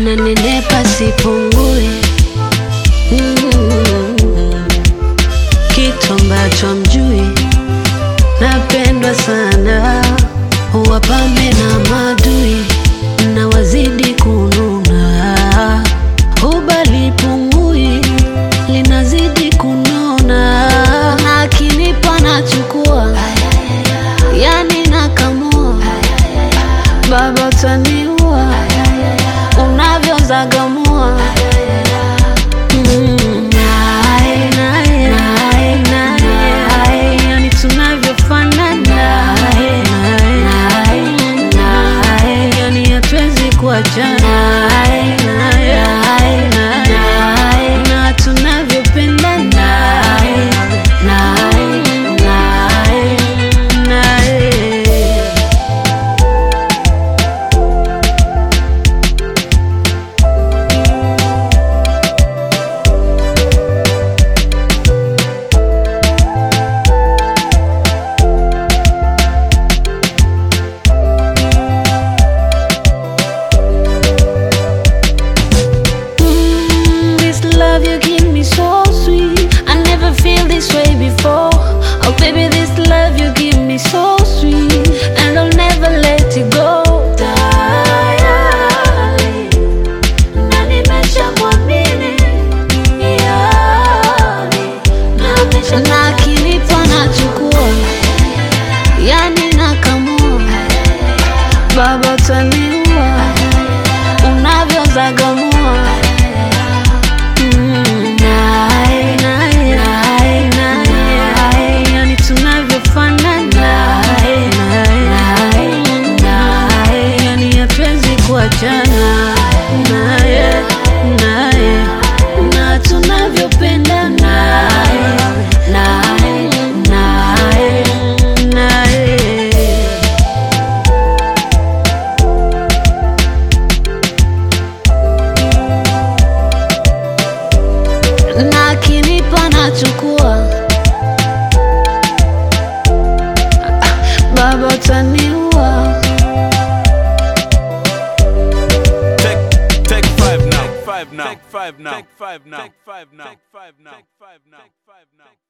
nanenepa sipungui mm. kitu ambacho mjui napendwa sana wapambe na madui na wazidi kununa ubali pungui linazidi kunona na akinipa nachukua yani nakamua baba utaniua unavyozagamua Mm, nae, nae, nae, nae, yani tunavyofanana Nae, nae, nae, yani hatuwezi kuachana Nae, nae, nae, na tunavyopendana Nae, nae, nae, nae. Mm, this love you give me so sweet. I never feel this way before. Oh, baby, this love you give me so sweet. And I'll never let it go. Darling, na nimeshamwamini, yani, na akinipa nachukua, yani nakamua, baba utaniua unavyozagamua Mm, nae, nae, nae, nae, yani tunavyofanana Nae, nae, nae, yani hatuwezi kuachana naye naye na tunavyopendana Nae, nae, nae, nae. na akinipa nachukua baba utaniua Take, take five now. Take five now. Take five now. Take five now. Take five now. Take five now. Take five now.